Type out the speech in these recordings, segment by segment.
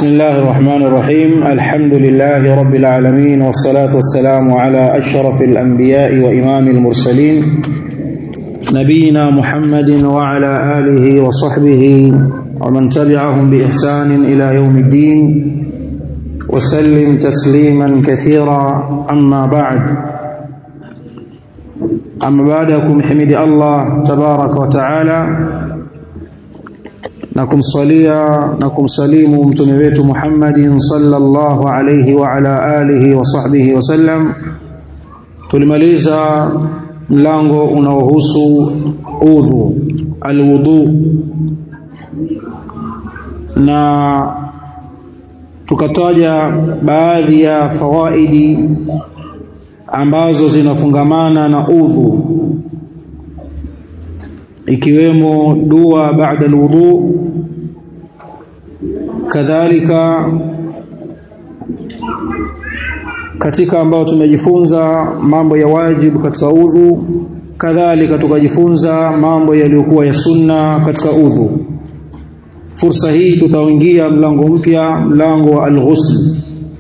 بسم الله الرحمن الرحيم الحمد لله رب العالمين والصلاة والسلام على أشرف الأنبياء وإمام المرسلين نبينا محمد وعلى آله وصحبه ومن تبعهم بإحسان إلى يوم الدين وسلم تسليما كثيرا أما بعد أما بعدكم حمد الله تبارك وتعالى na kumsalia na kumsalimu mtume wetu Muhammadin sallallahu alayhi wa ala alihi wa sahbihi wasallam tulimaliza mlango unaohusu udhu alwudu na tukataja baadhi ya fawaidi ambazo zinafungamana na udhu ikiwemo dua baada alwudu kadhalika katika ambao tumejifunza mambo ya wajibu katika udhu kadhalika tukajifunza mambo yaliyokuwa ya sunna katika udhu fursa hii tutaingia mlango mpya mlango wa alghusl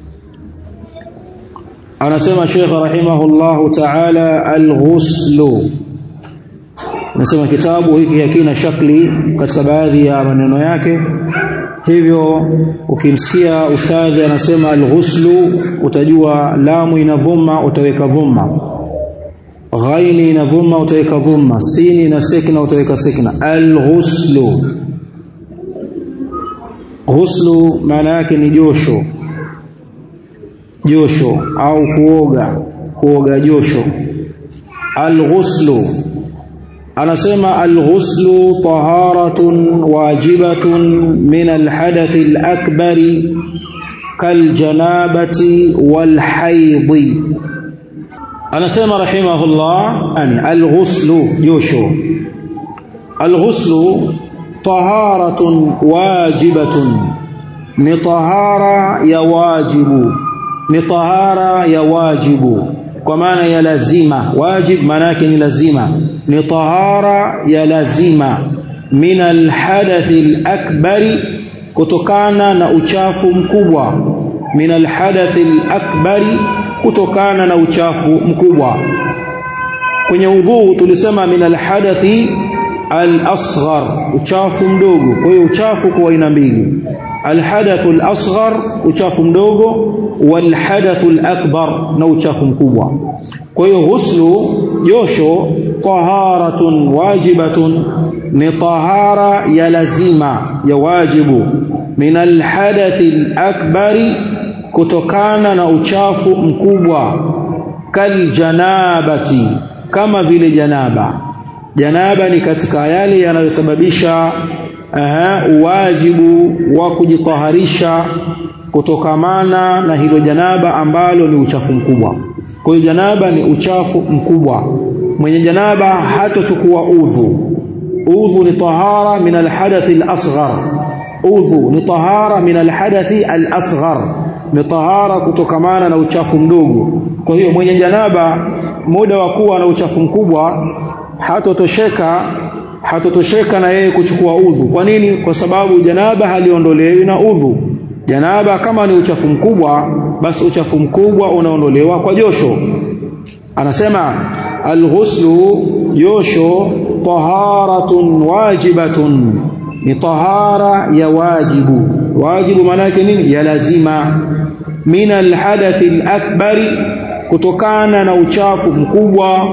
anasema Sheikh rahimahullahu ta'ala alghuslu nasema kitabu hiki hakina shakli katika baadhi ya maneno yake hivyo ukimsikia ustadhi anasema alghuslu utajua lamu ina dhumma utaweka dhumma ghaini ina dhumma utaweka dhumma sini na sekna utaweka sekna alghuslu ghuslu maana yake ni josho josho au kuoga kuoga josho alghuslu anasema alghuslu taharatun wajibatun min alhadath alakbar kaljanabati walhaidhi anasema rahimahullah ani alghuslu josho alghuslu taharatun wajibatun ni tahara ya wajibu ni tahara ya wajibu kwa maana ya lazima wajib maana yake ni lazima ni tahara ya lazima min alhadathi alakbari kutokana na uchafu mkubwa min alhadathi alakbari kutokana na uchafu mkubwa kwenye udhu tulisema min alhadathi al-asghar uchafu mdogo kwa hiyo uchafu kwa aina mbili alhadathu al-asghar uchafu mdogo walhadathu al-akbar na uchafu mkubwa kwa hiyo ghuslu josho taharatun wajibatun ni tahara ya lazima ya wajibu min alhadathi al-akbari kutokana na uchafu mkubwa kaljanabati kama vile janaba janaba ni katika yale yanayosababisha uwajibu wa kujitaharisha kutokamana na hilo janaba ambalo ni uchafu mkubwa kwa hiyo janaba ni uchafu mkubwa mwenye janaba hatochukua udhu udhu ni tahara min alhadathi alasghar udhu ni tahara min alhadathi alasghar ni tahara kutokamana na uchafu mdogo kwa hiyo mwenye janaba muda wa kuwa na uchafu mkubwa hatotosheka hatotosheka na yeye kuchukua udhu kwa nini kwa sababu janaba haliondolewi na udhu janaba kama ni uchafu mkubwa basi uchafu mkubwa unaondolewa kwa josho anasema alghuslu josho taharatun wajibatun ni tahara ya wajibu wajibu maana yake nini ya lazima min alhadathi alakbari kutokana na uchafu mkubwa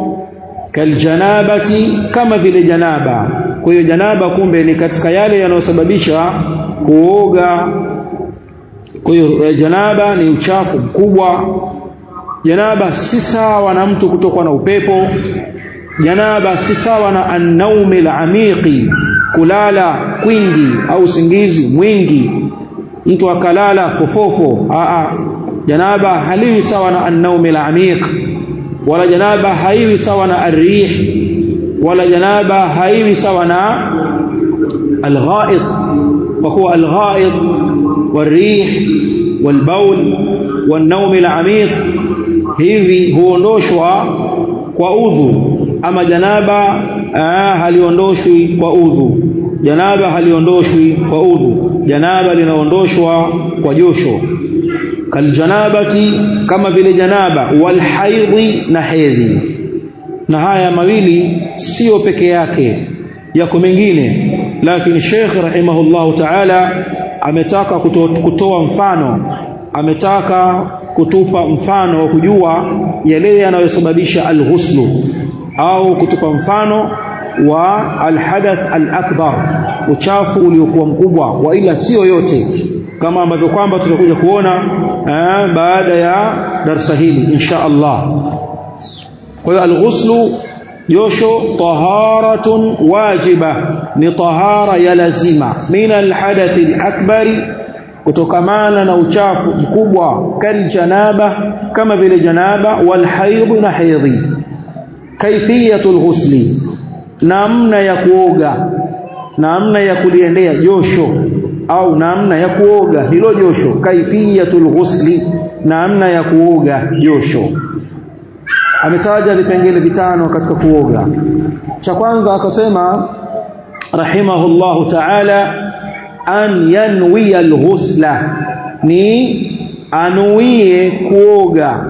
kaljanabati kama vile janaba kwa hiyo janaba kumbe ni katika yale yanayosababisha kuoga kwa hiyo janaba ni uchafu mkubwa janaba si sawa na mtu kutokwa na upepo janaba si sawa na an-naumi al-amiqi kulala kwingi au usingizi mwingi mtu akalala fofofo a a janaba haliwi sawa na an-naumi al-amiq wala janaba haiwi sawa na ar-rih wala janaba haiwi sawa na al-ghaid kwa kuwa al-ghaid wal-rih wal-bawl wan-naum al-amiq hivi huondoshwa kwa udhu ama janaba haliondoshwi kwa udhu janaba haliondoshwi kwa udhu janaba linaondoshwa kwa josho kaljanabati kama vile janaba walhaidhi na hedhi na haya mawili sio peke yake yako mengine lakini Sheikh rahimahullahu ta'ala ametaka kuto, kutoa mfano ametaka kutupa mfano wa kujua yale yanayosababisha alghuslu au kutupa mfano wa alhadath alakbar uchafu uliokuwa mkubwa wa ila sio yote kama ambavyo kwamba tutakuja kuona eh, baada ya darsa hili insha Allah kwa hiyo alghuslu josho taharatun wajiba ni tahara ya lazima min alhadath alakbari kutokamana na uchafu mkubwa kal janaba kama vile janaba wal haidh na haidhi kaifiyatul ghusli namna ya kuoga namna ya kuliendea josho au namna ya kuoga hilo josho kaifiyatul ghusli namna ya kuoga josho ametaja vipengele vitano katika kuoga cha kwanza akasema rahimahullahu ta'ala an yanwi alghusla ni anuie kuoga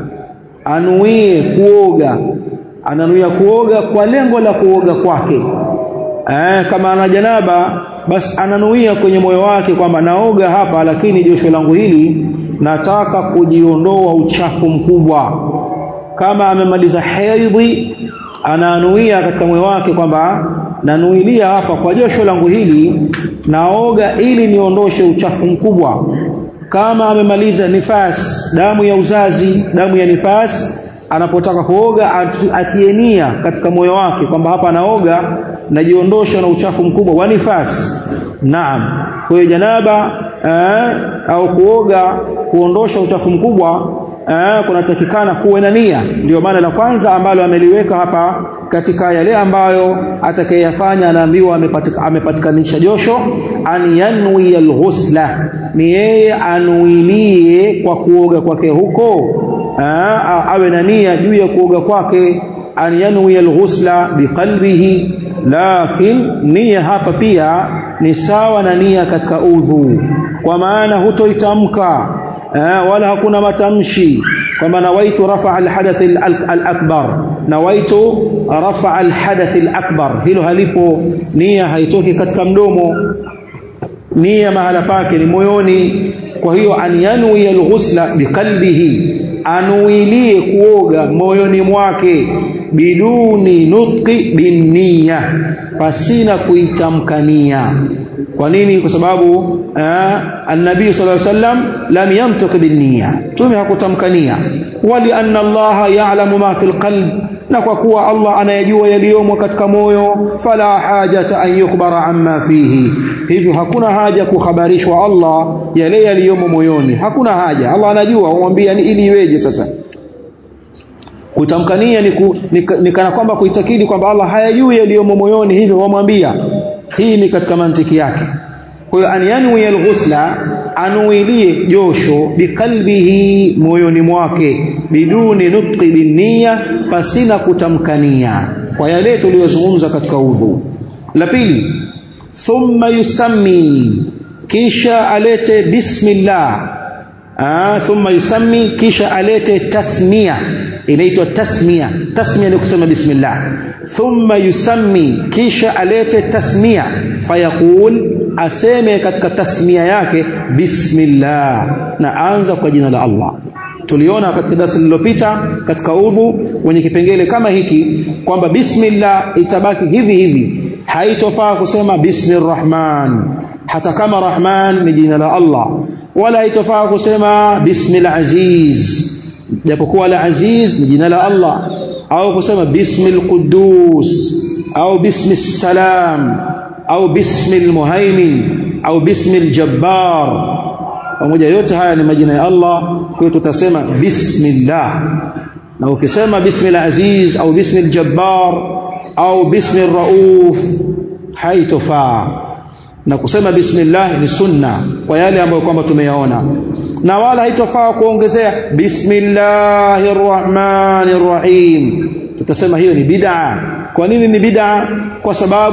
anuie kuoga ananuia kuoga kwa lengo la kuoga kwake eh, kama ana janaba basi ananuia kwenye moyo wake kwamba naoga hapa lakini josho langu hili nataka kujiondoa uchafu mkubwa kama amemaliza hedhi ananuia katika moyo wake kwamba nanuilia hapa kwa josho langu hili naoga ili niondoshe uchafu mkubwa kama amemaliza nifas damu ya uzazi damu ya nifas anapotaka kuoga atie nia katika moyo wake kwamba hapa anaoga najiondosha na uchafu mkubwa wa nifas naam kwa hiyo janaba eh, au kuoga kuondosha uchafu mkubwa eh, kunatakikana kuwe na nia ndio maana la kwanza ambalo ameliweka hapa katika yale ambayo atakayeyafanya anaambiwa amepatikanisha josho an yanwi alghusla ni yeye anuilie kwa kuoga kwake huko Aa, awe na nia juu ya kuoga kwake an yanwi alghusla biqalbihi lakin nia hapa pia ni sawa na nia katika udhu kwa maana hutoitamka wala hakuna matamshi kwamba nawaitu rafa alhadath alakbar nawaitu rafa alhadath alakbar hilo halipo nia haitoki katika mdomo nia mahala pake ni moyoni kwa hiyo an yanwi alghusla biqalbihi anuilie kuoga moyoni mwake biduni nutqi binniya pasina kuitamkania kwa nini kwa sababu annabii sallallahu alaihi wasallam lam yantiq binniya tume hakutamkania wali anna Allah ya'lamu ma fil qalb na kwa kuwa Allah anayajua yaliyomo katika moyo fala hajata an yukhbara amma fihi hivyo hakuna haja kuhabarishwa Allah yale yaliyomo moyoni hakuna haja Allah anajua umwambia ili iweje sasa kutamkania ni, ku, ni, ni kana kwamba kuitakidi kwamba Allah hayajui yaliyomo moyoni hivyo wamwambia hii ni katika mantiki yake kwa hiyo an yanwi alghusla anuilie josho biqalbihi moyoni mwake biduni nutqi binniya pasina kutamkania kwa yale tuliyozungumza katika udhu la pili thumma yusammi kisha alete bismillah ah thumma yusammi kisha alete tasmia inaitwa tasmia tasmia ni kusema bismillah thumma yusammi kisha alete tasmia fayaqul aseme katika tasmia yake bismillah na anza kwa jina la Allah tuliona katika darasa lililopita katika udhu kwenye kipengele kama hiki kwamba bismillah itabaki hivi hivi haitofaa kusema bismirrahman hata kama rahman ni jina la Allah wala haitofaa kusema bismil aziz japokuwa la aziz ni jina la Allah au kusema bismil quddus au bismis salam au bismil muhaimin au bismil jabbar pamoja yote haya ni majina ya Allah kwa hiyo tutasema bismillah na ukisema bismil aziz au bismil jabbar au bismil rauf haitofaa na kusema bismillah ni sunna kwa yale ambayo kwamba tumeyaona na wala haitofaa kuongezea bismillahir rahmanir rahim tutasema hiyo ni bid'a kwa nini ni bid'a kwa sababu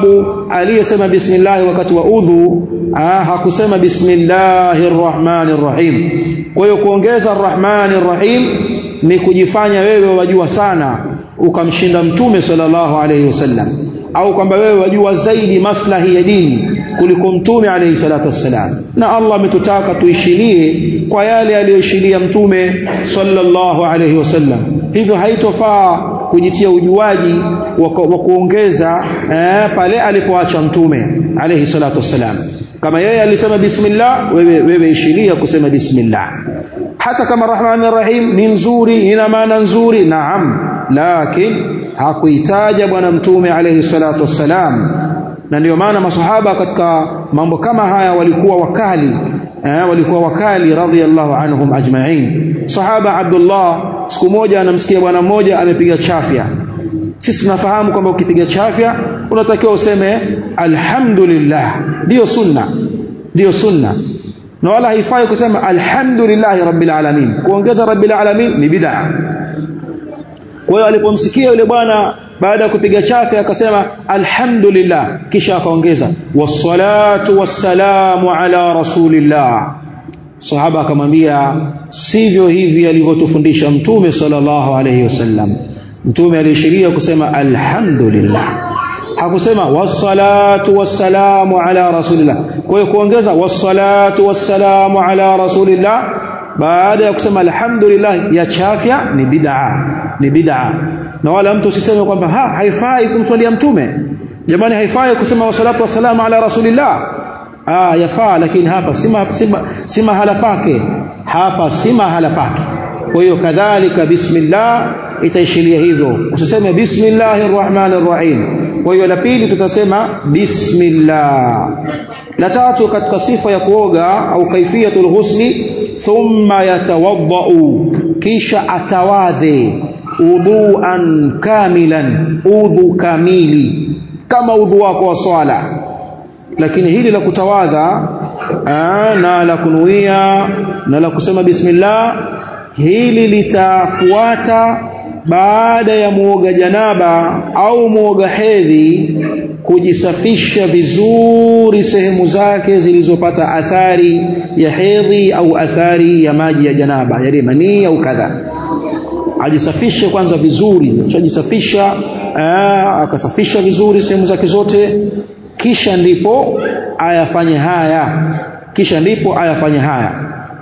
aliyesema bismillah wakati wa udhu ah, hakusema bismillahir rahmanir rahim kwa hiyo kuongeza arrahmanir rahim ni kujifanya wewe wajua sana ukamshinda mtume sallallahu alayhi wasallam au kwamba wewe wajua zaidi maslahi ya dini kuliko mtume alayhi salatu wassalam na Allah ametutaka tuishilie kwa yale aliyoshilia mtume sallallahu alayhi wasallam hivyo haitofaa kujitia ujuaji wa kuongeza eh, pale alipoacha mtume alayhi salatu wassalam kama yeye alisema bismillah wewe wewe ishilia kusema bismillah hata kama rahmanir rahim ni nzuri ina maana nzuri naam lakini hakuitaja bwana mtume alayhi salatu wassalam na ndio maana masahaba katika mambo kama haya walikuwa wakali eh, walikuwa wakali radhiallahu anhum ajma'in sahaba Abdullah siku moja anamsikia bwana mmoja amepiga chafya sisi tunafahamu kwamba ukipiga chafya unatakiwa useme alhamdulillah ndio sunna ndio sunna na wala haifai kusema alhamdulillahi rabbil alamin kuongeza rabbil alamin ni bid'a kwa hiyo alipomsikia yule bwana baada ya kupiga chafi akasema alhamdulillah kisha akaongeza wassalatu wassalamu ala rasulillah sahaba akamwambia sivyo hivi alivyotufundisha mtume sallallahu alayhi wasallam mtume alishiria kusema alhamdulillah hakusema wassalatu wassalamu ala rasulillah kwa hiyo kuongeza wassalatu wassalamu ala rasulillah baada ya kusema alhamdulillah ya chafya ni bid'a ni bid'a na wala mtu usiseme kwamba ha haifai kumswalia mtume jamani haifai kusema wassalatu wassalamu ala rasulillah ah yafaa lakini hapa si si mahala pake hapa si mahala pake kwa hiyo kadhalika bismillah itaishilia hivyo usiseme bismillahir rahmanir rahim kwa hiyo la pili tutasema bismillah la tatu katika sifa ya kuoga au kaifiyatul ghusli thumma yatawaddau kisha atawadhe udhuan kamilan udhu kamili kama udhu wako wa swala lakini hili la kutawadha aa, na la kunuia na la kusema bismillah hili litafuata baada ya muoga janaba au muoga hedhi kujisafisha vizuri sehemu zake zilizopata athari ya hedhi au athari ya maji ya janaba yale manii au kadha ajisafishe kwanza vizuri akishajisafisha akasafisha vizuri sehemu zake zote kisha ndipo ayafanye haya kisha ndipo ayafanye haya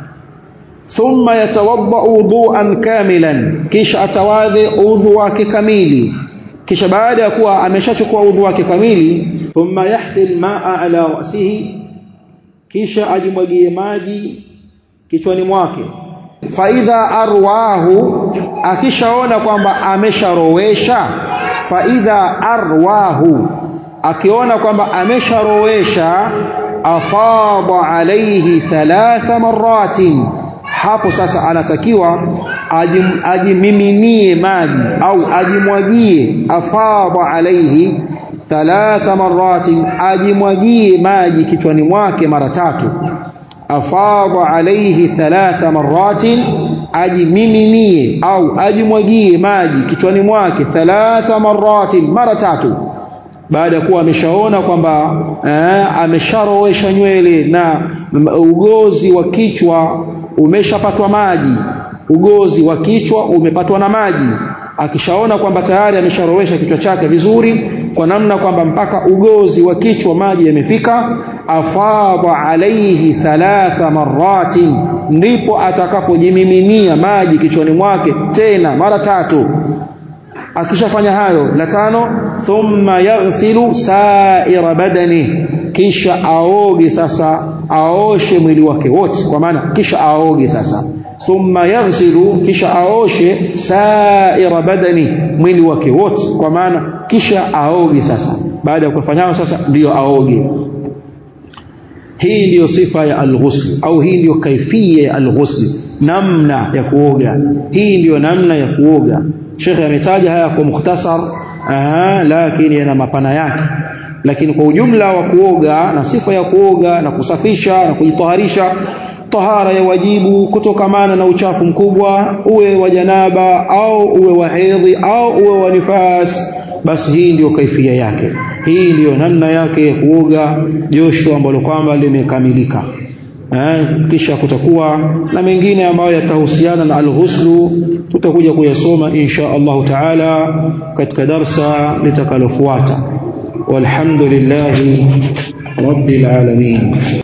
thumma yatawadda wudu'an kamilan kisha atawadhi udhu wake kamili kisha baada ya kuwa ameshachukua udhu wake kamili thumma yahthil ma'a ala ra'sihi kisha ajimwagie maji kichwani mwake faidha arwahu akishaona kwamba amesharowesha faidha arwahu akiona kwamba amesharowesha afadha alayhi thalatha maratin hapo sasa anatakiwa ajim, ajimiminie maji au ajimwagie afadha alayhi thalatha maratin ajimwagie maji kichwani mwake mara tatu afadha alayhi thalatha maratin ajimiminie au ajimwagie maji kichwani mwake thalatha maratin mara tatu baada ya kuwa ameshaona kwamba eh, amesharowesha nywele na ugozi wa kichwa umeshapatwa maji ugozi wa kichwa umepatwa na maji akishaona kwamba tayari amesharowesha kichwa chake vizuri kwa namna kwamba mpaka ugozi wa kichwa maji yamefika afadha alaihi thalatha maratin ndipo atakapojimiminia maji kichwani mwake tena mara tatu akishafanya hayo la tano thumma yaghsilu sa'ira badani kisha aoge sasa aoshe mwili wake wote kwa maana kisha aoge sasa thumma yaghsilu kisha aoshe sa'ira badani mwili wake wote kwa maana kisha aoge sasa baada ya kufanya sasa ndiyo aoge hii ndiyo sifa ya alghusl au hii ndiyo kaifia ya alghusl namna ya kuoga hii ndiyo namna ya kuoga Sheikh ametaja haya kwa mukhtasar aha, lakini yana mapana yake lakini kwa ujumla wa kuoga na sifa ya kuoga na kusafisha na kujitaharisha tahara ya wajibu kutokamana na uchafu mkubwa uwe wa janaba au uwe wa hedhi au uwe wa nifas basi hii ndiyo kaifia yake hii ndiyo namna yake ya kuoga josho ambalo kwamba limekamilika eh, kisha kutakuwa na mengine ambayo yatahusiana na alghuslu tutakuja kuyasoma insha Allahu taala katika darsa litakalofuata walhamdulillahi rabbil alamin